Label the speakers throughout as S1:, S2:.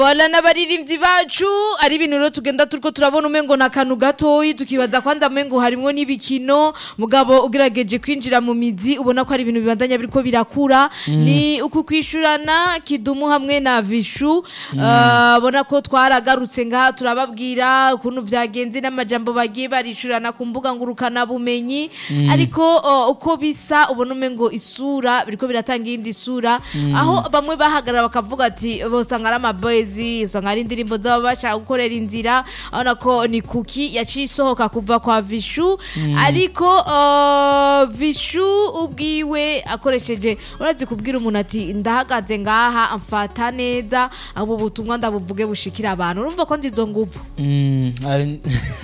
S1: wala n'abaririmbyi bacu ari ibintu rero tugenda turiko turabona umengo na kantu gatoyi tukibaza kwanza umengo harimwo n'ibikino mugabo ugerageje kwinjira mu mizi ubona ko ari ibintu bibandanya biriko birakura ni uku kwishurana kidumu hamwe na vishu Ah, ubona ko twaragarutse ngaha turababwira ukuntu vyagenze n'amajambo bagiye barishurana ku mbuga ngurukana bumenyi ariko oh, uko bisa ubona umengo isura biriko biratanga iyindi sura aho bamwe bahagarara bakavuga ati bosanga ari amaboezi usanga ari indirimbo zaba bashaka gukorera inzira urabona ko ni kuki yaciye isohoka kuva kwa vishu ariko uh, vishu ubwiwe akoresheje urazi kubwira umuntu ati ndahagaze ngaha amfata neza abo butumwa ndabuvuge bushikira abantu urumva ko ndizo nguvu
S2: Mm, ari-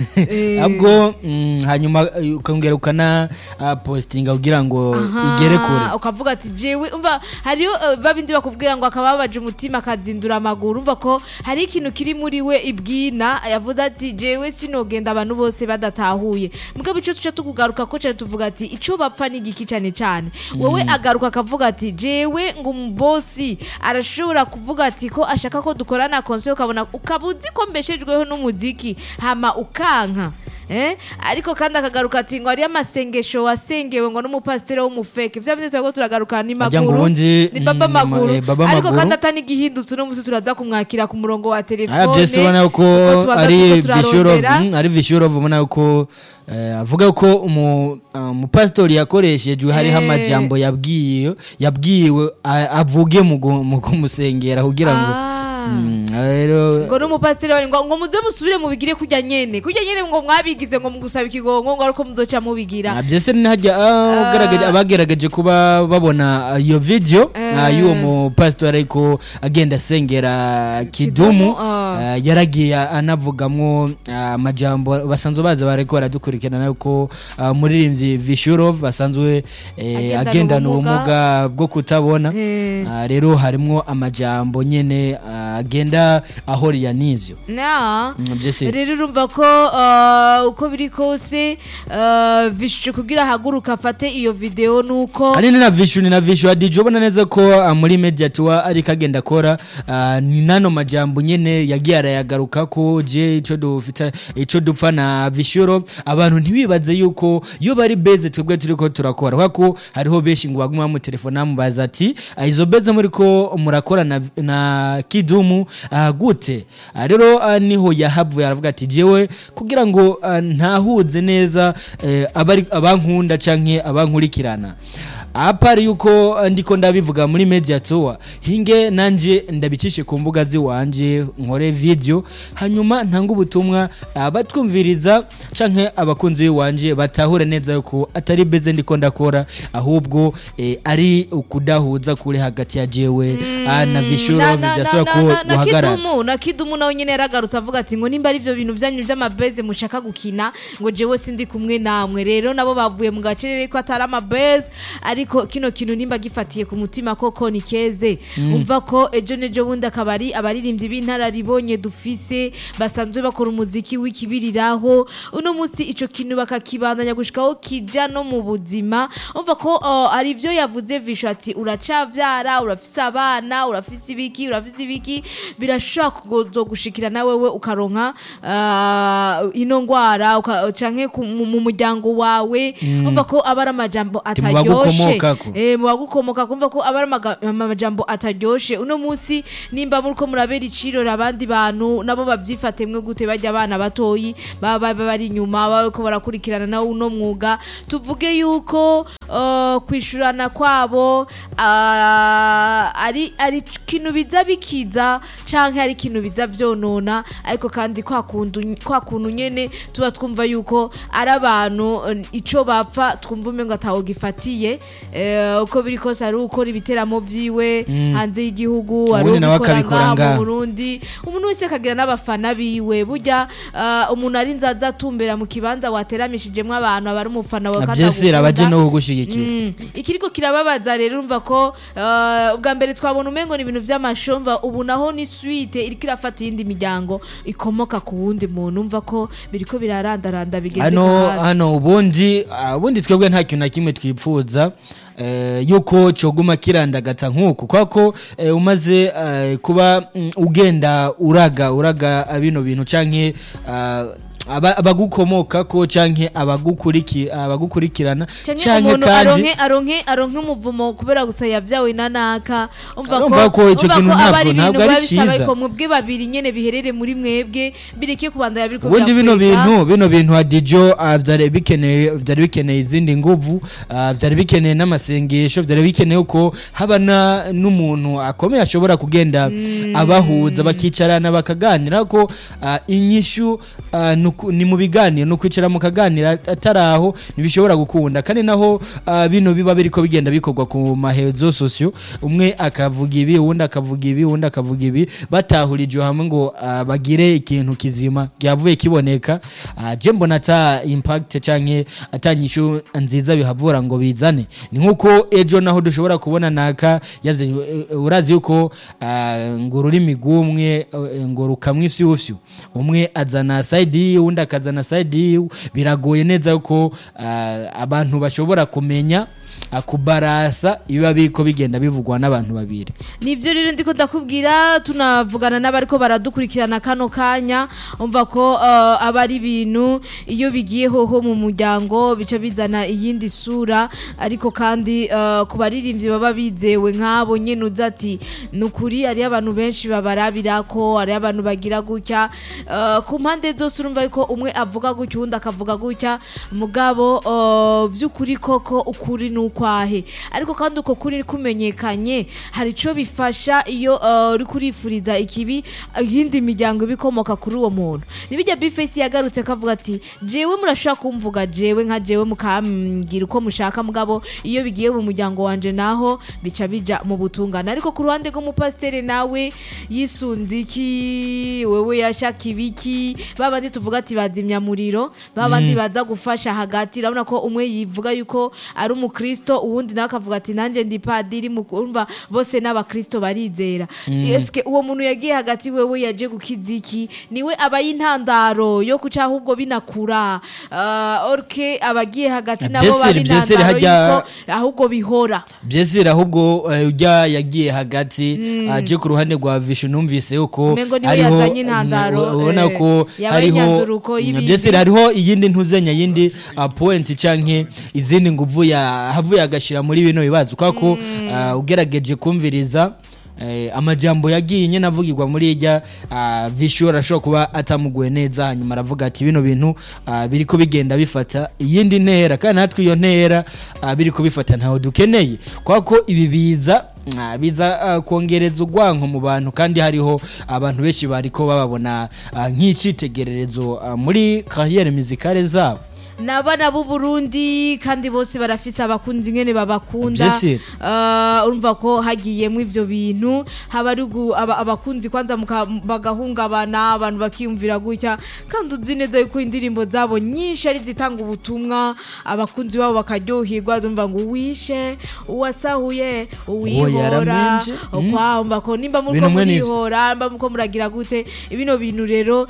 S1: Eh.
S2: ahubwo mm, hanyuma eh, ukongera ukana ah, postinga kugira ngo igere kure
S1: Aha, ukavuga ati jewe umva hariyo uh, babindi bakubwira ngo akababaje umutima akazindura amaguru umva ko hari ikintu kiri muri we ibwina yavuze ati jewe sinogenda abantu bose badatahuye mugabo ico tuca tukugaruka ko cyane tuvuga ati ico bapfa ni igiki cyane cyane wowe agaruka akavuga ati jewe ngo umubosi arashobora kuvuga ati ko ashaka ko dukorana konse ukabona ukaba uzi ko mbeshejweho n'umuziki hama ukanka Eh? ariko kandi akagaruka ati ngo hariyo amasengesho wasengewe ngo n'umupasiteri w'umufeke vya bindi turako turagaruka ni
S2: Ajya ngo
S1: maguru
S2: ubundi,
S1: ni baba
S2: mm,
S1: maguru
S2: eh, Baba
S1: ariko
S2: Maguru.
S1: kandi atani igihindutse uno musi turaza kumwakira ku murongo wa telefone
S2: aya byose ubona ko
S1: kuko tubanza
S2: ari
S1: turiko
S2: vishurov
S1: turarondera.
S2: ari vishurov ubona ko eh, avuga ko umu- ah, umupasitori yakoreshejwe hariho
S1: Eh.
S2: amajambo yabwiye yabwiwe a- avuge mu gu- mu kumusengera kugira ngo
S1: Ah.
S2: Mm, rero
S1: ngo n'umupasiteri wanyu ngo ngo muze musubire mubigire kurya nyene kurya nyene ngo mwabigize ngo mugusaba ikigongo ngo ariko muzoca mubigira
S2: Ah, byose ntihajya ah, ugaragaje- abagerageje kuba babona ah, iyo video
S1: Eh.
S2: ah, y'uwo mupasitori ariko agenda asengera kidumu
S1: Kidumu, ah.
S2: ah, yaragiye anavugamwo ah, amajambo basanzwe baza bariko baradukurikirana yuko ah, umuririmbyi vishurov asanzwe eh,
S1: Agendana
S2: agendana
S1: ubumuga.
S2: ubumuga bwo kutabona
S1: Eh.
S2: Ah, rero harimwo amajambo nyene ah, agenda ahoriya n'ivyo
S1: na
S2: Mm, byose
S1: rero urumva ko uh, uko biri kose uh, vishu kugira ahaguruka afate iyo video nuko
S2: ari ni na vishu ni na vishu adije ubona neza ko ah, muri media tuwa ariko agenda akora ah, ni nano majambo nyene yagiye arayagaruka ko je ico dufita ico dupfa na vishuro abantu ntibibaze yuko iyo bari beze twebwe turiko turakora kubera ko hariho benshi ngo baguma mu telefone bamubaza ati "Ah, izo beze muri ko murakora na, na kidumu ah, gute Ah, rero ah, niho yahavuye aravuga ati jewe kugira ngo ah, ntahuze neza eh, abari abankunda canke abankurikirana apari yuko uh, ndiko ndabivuga muri media tour hinge nanje ndabicishe ku mbuga ziwanje nkore video hanyuma ntanga ubutumwa abatwumviriza canke abakunzi biwanje batahure neza yuko atari beze ndiko ndakora ahubwo eh, ari ukudahuza kuri hagati ya jewe ah, na vishurov vyasaba ko
S1: na
S2: guhagarara
S1: kidumu na kidumu nawe nyene yaragarutse avuga ati ngo nimba ari ivyo bintu vyanyu vy'amabeze mushaka gukina ngo jewe sindi kumwe namwe rero nabo bavuye mu gacerere ko atari amabeze ariko kino kintu nimba gifatiye ku mutima koko ni keze umva ko ejo nejo bundi akaba ari abaririmbyi b'intararibonye dufise basanzwe bakora umuziki w'ikibiriraho uno munsi ico kintu bakakibandanya gushikaho kija no mu buzima umva ko uh, ari vyo yavuze visho ati uracavyara urafise abana urafise ibiki urafise ibiki birashobora kuzogushikira na wewe ukaronka uh, ino ngwara uka- canke ku- mu mu muryango wawe umva ko aba ari amajambo
S2: Ati mu
S1: ataryoshe
S2: bagukomokako.
S1: Eh, mu bagukomoka kumva ko aba ari amaga- amajambo ataryoshe uno munsi nimba muriko murabera icirori abandi bantu nabo bavyifatemwe gute barya abana batoyi baba baba bari inyuma bariko barakurikirana nawe uno mwuga tuvuge yuko uh, kwishurana kwabo uh, ari ari ikintu biza bikiza canke ari ikintu biza vyonona ariko kandi kwa kundu kwa kuntu nyene tuba twumva yuko ari abantu eh, ico bapfa twumva umengo ataho gifatiye eh, uko biri kose ari ukora ibiteramo vyiwe hanze y'igihugu ari
S2: Ubundi nawe
S1: ubikora
S2: akabikora
S1: ngaha mu
S2: ngaha.
S1: Burundi umuntu wese akagira n'abafana biwe burya uh, umuntu ari nzaza atumbera mu kibanza wateramishijemwo abantu aba ari umufana wawe kandi
S2: abyesera abaje
S1: agukunda.
S2: no kugushigikira
S1: Mm. ikiriko kirababaza rero urumva ko uh, ubwa mbere twabona umengo ni ibintu vy'amashomva ubu naho ni suite iriko irafata iyindi miryango ikomoka ku wundi muntu umva ko biriko birarandaranda bigende
S2: hano hano ubundi ah, ubundi twebwe nta kintu na kimwe twipfuza eh, yuko coguma kirandagata nk'uku kwako eh, umaze eh, kuba mm, ugenda uraga uraga bino bintu canke ah, aba- abagukomokako canke abagukuriki abagukurikirana
S1: canke umuntu aronke aronke aronke umuvumo kubera gusa yavyawe na naka umva
S2: Urumva ko ico
S1: umva
S2: kintu
S1: aba
S2: ntabwo-
S1: ari ibintu
S2: ntabwo ari
S1: biba bisaba
S2: ciza.
S1: ko mwebwe babiri nyene biherere muri mwebwe bireke kubandanya biriko
S2: ubundi bino
S1: birakwega.
S2: bintu bino bintu hadijo ah, vyari bikeneye vyari bikeneye izindi nguvu ah, vyari bikeneye n'amasengesho vyari bikeneye ko haba na- n'umuntu akomeye ashobora kugenda abahuza bakicarana bakaganira ko ah, inyishu ah, nuku- ni mu biganiro ni ukwicara mukaganira atari aho ntibishobora gukunda kandi naho ah, bino biba biriko bigenda bikorwa ku mahezo sosio umwe akavuga ibi uwundi akavuga ibi uwundi akavuga ibi batahurije hamwe ngo ah, bagire ikintu kizima ryavuye kiboneka ah, je mbona ata impact canke ata nyishu nziza bihavura ngo bizane ni nkuko ejo naho dushobora kubona naka yaze eh, urazi yuko ah, ngo ururimi rw'umwe eh, ngo rukamwe ifyufyu umwe azana side yiwe uwundi akazana side yiwe biragoye neza yuko ah, abantu bashobora kumenya ah, kubarasa ibiba biriko bigenda bivugwa n'abantu babiri
S1: nivyo rero ndiko ndakubwira tunavugana n'abariko baradukurikirana kano kanya umva ko uh, aba ari ibintu iyo bigiye hoho mu muryango bica bizana iyindi sura ariko kandi uh, ku baririmbyi baba bizewe nk'abo nyene uza ati ni ukuri hariyo abantu benshi babarabirako hariyo abantu bagira gutya uh, ku mpande zose urumva yuko umwe avuga gutya uwundi akavuga gutya mugabo uh, vy'ukuri koko ukuri ni ukwahe ariko kandi uko kuri kumenyekanye hari ico bifasha iyo uh, uri kurifuriza ikibi iyindi miryango ibikomoka kuri uwo muntu nibijya bifesi yagarutse akavuga ati jewe murashaka kumvuga jewe nka jewe mukambwira uko mushaka mugabo iyo bigiye mu muryango wanje naho bica bija mu butungane ariko ku ruhande rw'umupasiteri nawe yisunze iki wewe yashaka ibiki babandi tuvuga ati bazimya muriro babandi baza gufasha hagati urabona ko umwe yivuga yuko ari umukristo uwundi nawe akavuga ati nanjye ndi padiri mukumva bose n'abakristo barizera eske uwo muntu yagiye hagati wewe yaje gukiza iki niwe aba y'intandaro yo kuca ahubwo binakura uh, orke abagiye hagati nabo
S2: Vyesere,
S1: baba
S2: vyesere
S1: intandaro
S2: harya-
S1: yuko ahubwo bihora
S2: byesire ahubwo eh, ujya yagiye hagati aje ku ruhande rwa vishu numvise yuko
S1: Umengo niwe yazanye intandaro,
S2: mm, ubona
S1: eh,
S2: ko
S1: yabaye
S2: hariho
S1: inyanduruko
S2: mm,
S1: y'ibindi.
S2: byesire hariho iyindi ntuzenya yindi uh, point canke izindi nguvu ya havuye agashira muri bino bibazo kwa ko uh, ugerageje kumviriza Eh, amajambo yagiye nyene avugirwa muri irya uh, vishu arashobora kuba atamuguye neza hanyuma aravuga ati bino bintu uh, biriko bigenda bifata iyindi ntera kandi natwe iyo ntera uh, biriko bifata ntaho dukeneye kwa ko ibi biza uh, biza uh, kongereza urwanko mu bantu kandi hariho abantu benshi bariko bababona uh, nk'icitegererezo uh, muri kariyeri muzikale zabo
S1: ni abana b'u Burundi kandi bose barafise abakunzi ngene babakunda
S2: Vyese.
S1: uh, urumva ko hagiyemwo ivyo bintu haba ari gu- aba- abakunzi kwanza muka- bagahungabana abantu bakiyumvira gutya kandi uzi neza yuko indirimbo zabo nyinshi ari zitanga ubutumwa abakunzi babo bakaryoherwa zumva ngo uwishe uwasahuye uwihora
S2: yaramenje. Mm.
S1: kwamba ko nimba muriko
S2: Ibintu mwe n'ivyo.
S1: murihora mba muko muragira gute ibino bintu rero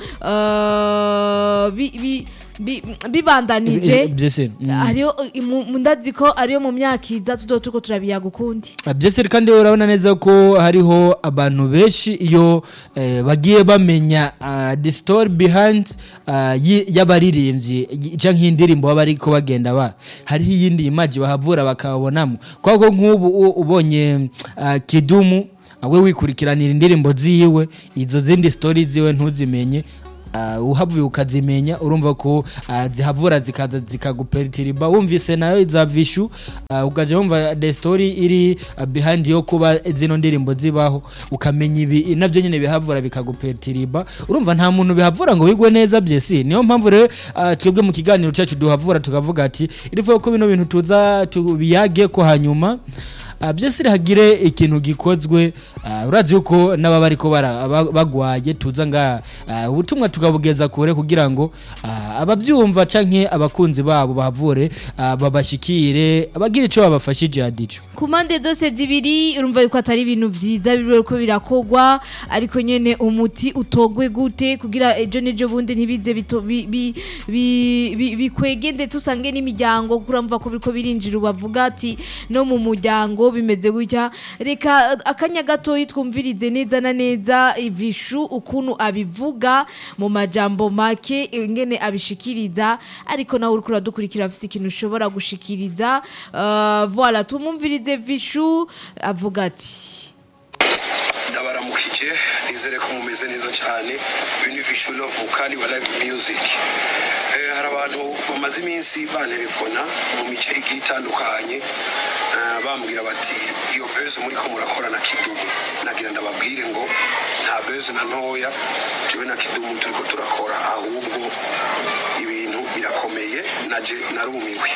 S1: uh, bi- bi- bi- bibandanije
S2: byese mm.
S1: hariho uh, mu- mu- ndazi ko ariyo mu myaka iza tuzo turiko turabiyaga ukundi
S2: byese kandi urabona neza ko hariho abantu benshi iyo eh, bagiye bamenya uh, the story behind uh, yi- y'abaririmbyi y- canke indirimbo baba ariko bagenda ba hariho iyindi image bahavura bakabonamo kwako nk'ubu u- ubonye uh, kidumu awe wikurikiranira indirimbo ziwe izo zindi story ziwe ntuzimenye Uh, uhavuye ukazimenya urumva ko uh, zihavura zikaza zikaguperitiriba wumvise nayo za vishu uh, ukaja wumva the story iri uh, behind yo kuba zino ndirimbo zibaho ukamenya ibi navyo nyene bihavura bikaguperitiriba urumva nta muntu bihavura ngo bigwe neza byesi niyo mpamvu rero uh, twebwe mu kiganiro cacu duhavura tukavuga ati irivuga ko bino bintu tuza tubiyage ko hanyuma ah, byose hagire ikintu gikozwe ah, urazi yuko n'ababa ariko bagwaye tuza nga ah, ubutumwa tukabugeza kure kugira ngo ah, ababyumva canke abakunzi babo bahavure ah, babashikire abagira ico babafashije hadico
S1: ku mpande zose zibiri urumva yuko atari ibintu vyiza biriko birakogwa ariko nyene umuti utogwe gute kugira ejo n'ejo bundi ntibize bito- bi- bi- bi- bi- bikwege ndetse usange n'imiryango kuko uramva ko biriko birinjira bavuga ati no mu muryango bimeze gutya reka akanya gatoyi twumvirize neza na neza ivishu ukuntu abivuga mu majambo make ingene abishikiriza ariko nawe uriko uradukurikira afise ikintu ushobora gushikiriza uh, voilà tumumvirize vishu avuga ati
S3: ndabaramukije nizere ko mumeze neza cyane beneficial of mukali wa live music eh, hari abantu bamaze iminsi bantelefona mu mice igiye itandukanye eh, bambwira bati iyo beze muri ko murakora na kidumu nagira ndababwire ngo nta beze na ntoya jewe na kidumu turiko turakora ahubwo ibintu birakomeye naje narumiwe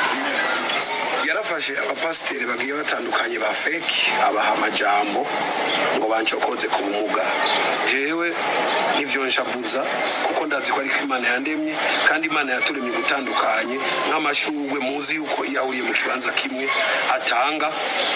S3: yarafashe abapasiteri bagiye batandukanye ba feki abaha amajambo ngo bancokoze ku bumuga jewe nk'ivyo nshavuza kuko ndazi ko ariko imana yandemye kandi imana yaturemye gutandukanye nk'amashurwe muzi yuko iyo ahuriye mu kibanza kimwe atanga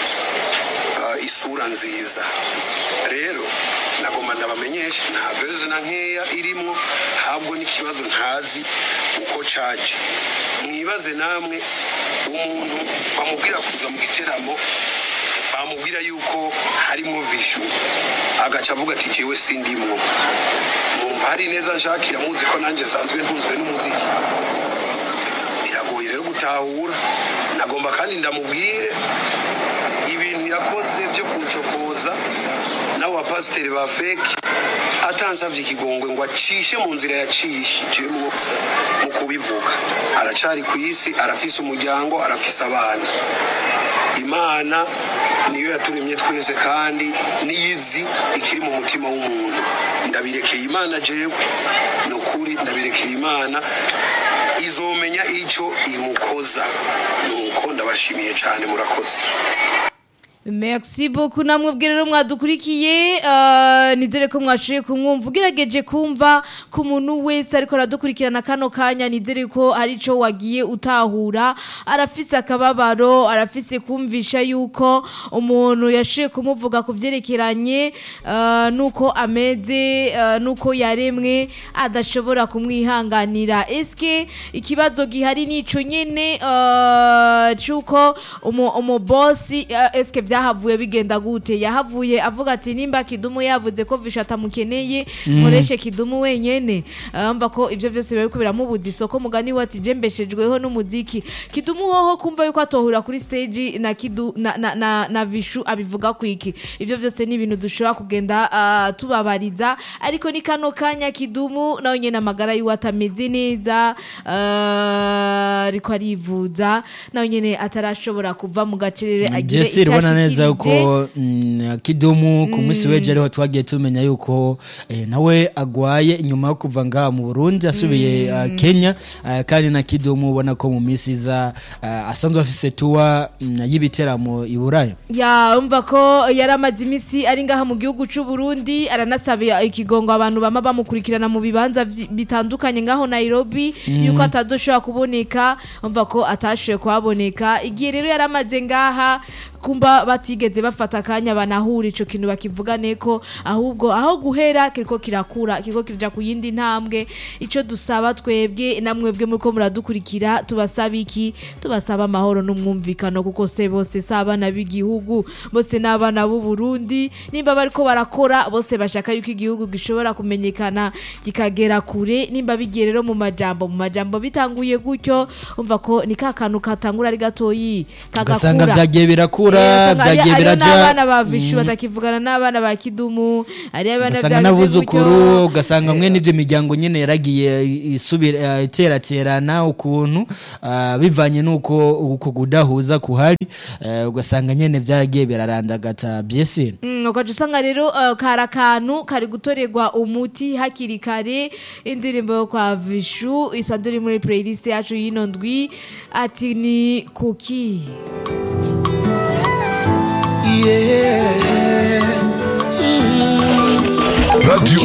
S3: uh, isura nziza rero nagomba ndabamenyesha nta beze na nkeya irimwo habwo n'ikibazo ntazi uko caje mwibaze namwe umuntu bamubwira kuza mu giteramo bamubwira yuko harimo vishu agaca avuga ati jewe sindimwo mwumva hari neza nshakira muzi ko nanjye nsanzwe ntunzwe n'umuziki biragoye rero gutahura nagomba kandi ndamubwire ibintu yakoze byo kuncokoza n'abo bapasiteri ba feki atansabye ikigongwe ngo acishe mu nzira yacishijemo mu kubivuga aracari ku isi arafise umuryango arafise abana imana niyo yaturemye twese kandi niyizi ikiri mu mutima w'umuntu ndabirekeye imana jewe ni ukuri ndabirekeye imana izomenya icyo imukoza nuko ndabashimiye cyane murakoze
S1: Merci beaucoup namwe bwe rero mwadukurikiye uh, nizere ko mwashoboye kumwumva ugerageje kumva ku muntu wese ariko aradukurikirana kano kanya nizere ko hari ico wagiye utahura arafise akababaro arafise kumvisha yuko umuntu yashoboye kumuvuga ku vyerekeranye uh, nuko ameze uh, nuko yaremwe adashobora kumwihanganira eske ikibazo gihari nico nyene uh, cuko umu, umu bosi uh, eske byahavuye bigenda gute yahavuye avuga ati nimba kidumu yavuze ko visha atamukeneye nkoreshe kidumu wenyene amva ko ivyo vyose biba biriko biramubuza isoko mugani we ati je mbeshejweho n'umuziki kidumu hoho kumva yuko atohura kuri stage na kidu na, na, na, na vishu abivuga kwiki ivyo vyose ni ibintu dushobora kugenda uh, tubabariza ariko ni kano kanya kidumu nawe nyene amagara yiwe atameze neza uh, ariko arivuza nawe nyene atarashobora kuva mu gacerere agire
S2: Jesse
S1: icyo
S2: rubona neza
S1: ashikirije.
S2: yuko mm, kidumu ku munsi w'ejo ariho twagiye tumenya yuko eh, nawe agwaye inyuma yo kuva ngaha mu Burundi asubiye uh, Kenya uh, kandi na kidumu ubona ko mu minsi iza uh, asanzwe afise tuwa mm, y'ibiteramo i Buraya
S1: ya umva ko yari amaze iminsi ari ngaha mu gihugu cy'u Burundi aranasaba ikigongo abantu bama bamukurikirana mu bibanza vyi- bitandukanye ngaho Nairobi yuko atazoshobora kuboneka umva ko atashoboye kuhaboneka igihe rero yari amaze ngaha kumba batigeze bafata akanya banahura ico kintu bakivugane ko ahubwo aho guhera kiriko kirakura kiriko kirja ku yindi ntambwe ico dusaba twebwe namwebwe muriko muradukurikira tubasaba iki tubasaba amahoro n'umwumvikano kuko se bose si abana b'igihugu bose ni abana b'u Burundi nimba bariko barakora bose bashaka yuko igihugu gishobora kumenyekana kikagera kure nimba bigiye rero mu majambo mu majambo bitanguye gutyo umva ko ni ka kantu katangura ari gatoyi
S2: ugasanga
S1: kagakura
S2: vyagiye birakura vyagiye
S1: hariho
S2: biraja
S1: n'abana ba vishu batakivugana n'abana ba kidumu hariho abana
S2: ugasanga
S1: vyagize
S2: n'abuzukuru
S1: gutyo.
S2: ugasanga mwene ivyo miryango nyene yaragiye isubira iteraterana ukuntu ah, bivanye n'uko uko kudahuza kuhari eh, ugasanga nyene vyaragiye birarandagata byese
S1: Mm, ukaca usanga rero uh, kari akantu kari gutorerwa umuti hakiri kare indirimbo yo kwa vishu isanzwe iri muri playlist yacu y'ino ndwi ati ni kuki
S4: yeah.
S5: Radio